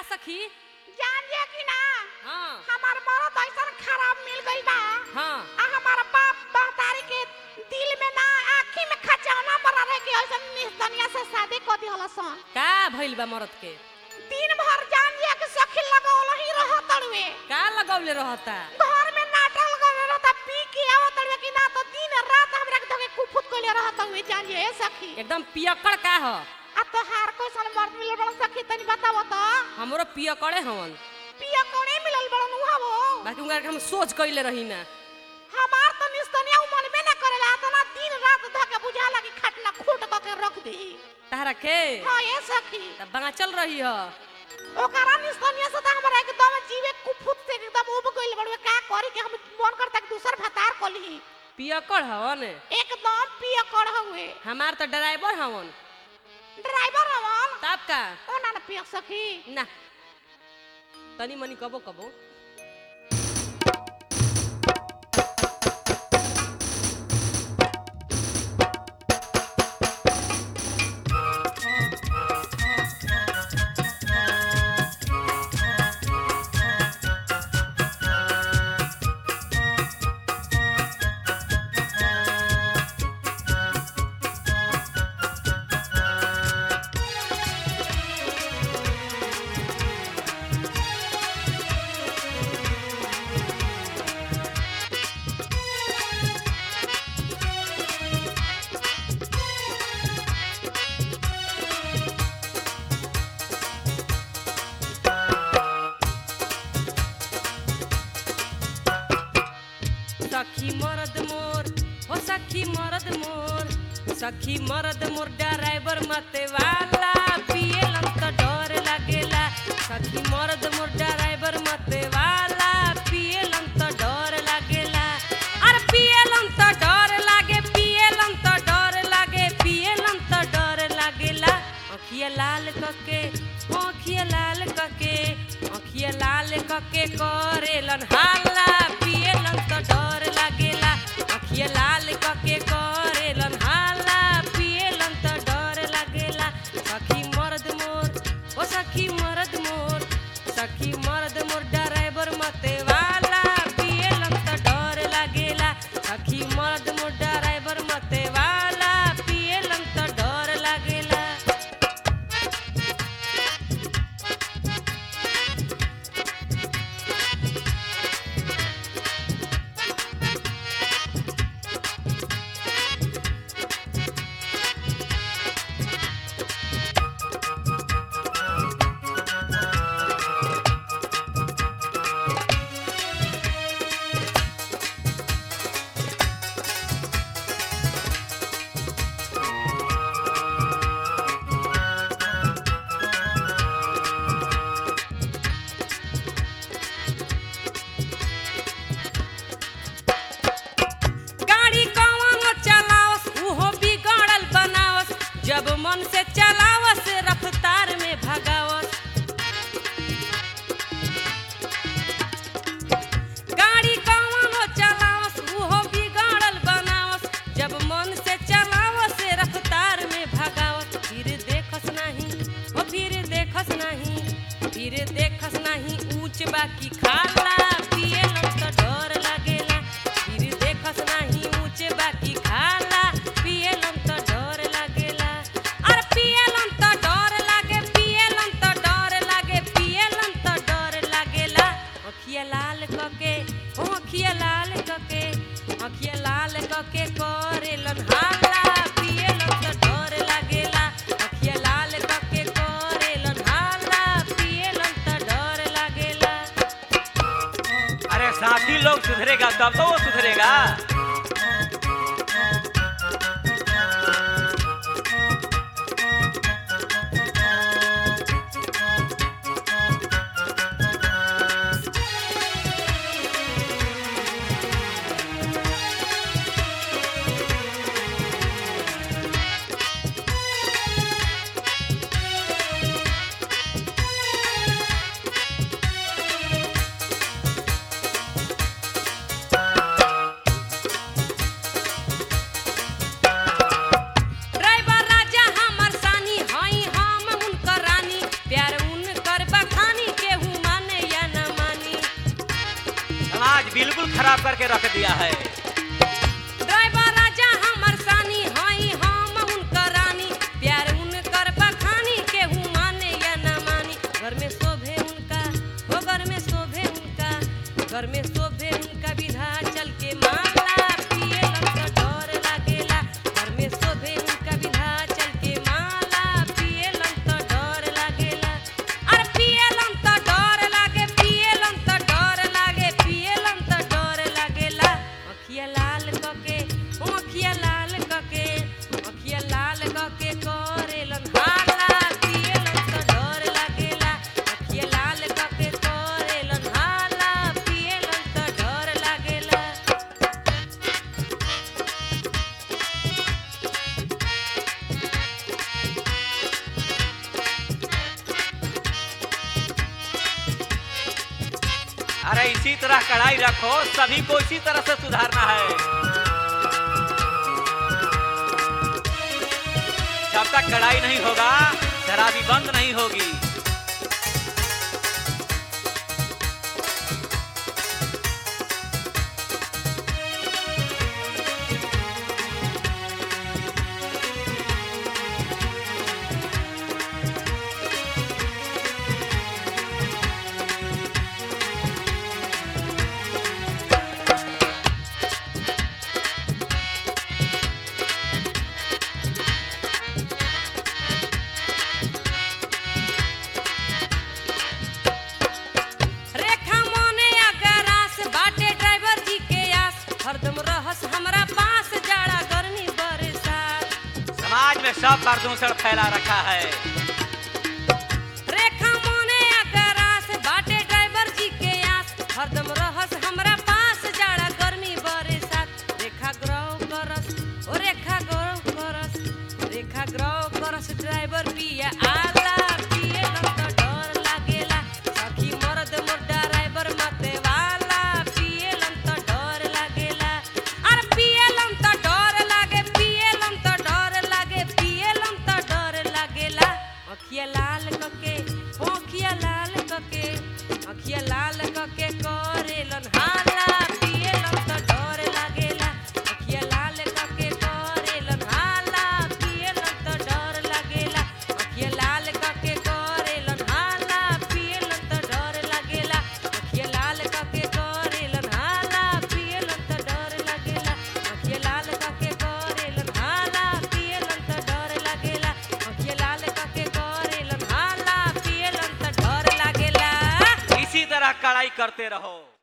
सखी जान जे कि ना हाँ हमार मरद ऐसन खराब मिल गइल बा हाँ आ हमार बाप महतारी के दिल में ना आँखी में खचौना मरा रहे कि ऐसन निस्तनिया से शादी कर दिहल सन का भइल बा मरद के दिन भर जान जे कि सखी लगौल ही रह तड़वे का लगौले रहता घर में नाटक लगौले रहता पी के आवत तड़वे कि ना तो दिन रात हमरा के धके कुफुत कइले रहत तड़वे जान जे ए सखी एकदम पियकड़ का ह आ तो हार कोई सन मर्द मिलल बड़न सखी तनी बताव तो हमरो पियकड़े हवन पिया कोने मिलल बड़न उहा वो बाकी उनका के हम सोच कइले रही ना हमार तो निस्तनिया मन में ना करेला तना दिन रात धके बुझाला कि खटना खूट क के रख दी तारा के हां ए सखी तब बाँचल रही ह ओकरा निस्तनिया से तो हमरा एकदम जीवे कुफुत से एकदम उब गइल बड़वे का करी के हम मन करता कि दूसर भतार कली पियकड़ हवन एकदम पिया कर हुए हमार तो ड्राइवर हवन ड्राइवर हवन तब का ओ ना ना पिया सखी ना तनी मनी कबो कबो सखी मरद मोर हो सखी मरद मोर सखी मरद मोर ड्राइवर मते वाला पियलन त डर लागेला सखी मरद मोर ड्राइवर मते वाला पियलन त डर लागेला अरे पियलन त डर लागे पियलन त डर लागे पियलन त डर लागेला अखिया लाल कके अखिया लाल कके अखिया लाल कके करेलन हाला पियलन त डर लागेला अखिया लाल कके करेलन हाला पियलन त डर लागेला सखी मर्द मोर ओ सखी मर्द मोर सखी मर्द मोर ड्राइवर मते वाला पियलन त डर लागेला सखी मर्द मोर ड्राइवर मते वाला पियलन त डर लागेला गाड़ी कौन चलावस उहो बिगड़ल बनावस जब मन से चलावस रफ्तार में भगावस गाड़ी कौन चलावस उहो बिगड़ल बनावस जब मन से चलावस रफ्तार में भगावस फिर देखस नहीं ओ फिर देखस नहीं फिर देखस नहीं ऊंच बाकी खाला पियलन त डर लागेला फिर देखस नहीं ऊंच बाकी खाला पियलन त डर लागेला अरे पियलन त डर लागे पियलन त डर लागे पियलन त डर लागेला अखिया लाल कके ओ अखिया लाल कके अखिया लाल कके करेलन हाला पियलन त डर लागेला अखिया लाल कके करेलन हाला पियलन त डर लागेला अरे साथी लोग सुधरेगा तब तो वो सुधरेगा खराब करके रख दिया है ड्राइवर राजा हमर सानी हई हम उनकर रानी प्यार उनकर बखानी केहू माने या ना मानी घर में शोभे उनका हो घर में शोभे उनका घर में शोभे उनका विधा चल के माला पियलन तो डर लागेला घर में शोभे उनका विधा चल के माला पियलन तो डर लागेला अरे पियलन तो डर लागे पियलन तो डर लागे पियलन तो डर लागेला अखिया लाल कके ओ अखिया लाल कके अखिया लाल कके करेलन हाला पियलन तो डर लागेला अखिया लाल कके करेलन हाला पियलन तो डर लागेला अरे इसी तरह कढ़ाई रखो सभी को इसी तरह से सुधारना है जब तक कढ़ाई नहीं होगा शराबी बंद नहीं होगी रेखा मोने अगर आस बाटे ड्राइवर जी के आस हरदम रहस हमरा पास जाड़ा गर्मी बरसात समाज में सब प्रदूषण फैला रखा है रेखा मोने अगर आस बाटे ड्राइवर जी के आस हरदम रहस हमरा पास जाड़ा गर्मी बरसात रेखा ग्रह करस ओ रेखा ग्रह करस रेखा ग्रह करस ड्राइवर पिया आला पियलन तो डर लागेला सखी मर्द मोर ड्राइवर मते वाला पियलन तो डर लागेला अरे पियलन तो डर लागे पियलन तो डर लागे पियलन तो डर लागेला अखिया लाल कके अखिया लाल कके अखिया लाल कके करेलन हाला पियलन तो डर लागेला अखिया लाल कके करेलन हाला पियलन तो डर लागेला अखिया लाल कके करेलन हाला पियलन तो डर लागेला अखिया लाल कके करेलन हाला पियलन तो डर लागेला अखिया लाल कके करेलन हाला पियलन तो डर लागेला अखिया लाल कके करेलन हाला पियलन तो डर लागेला इसी तरह कढ़ाई करते रहो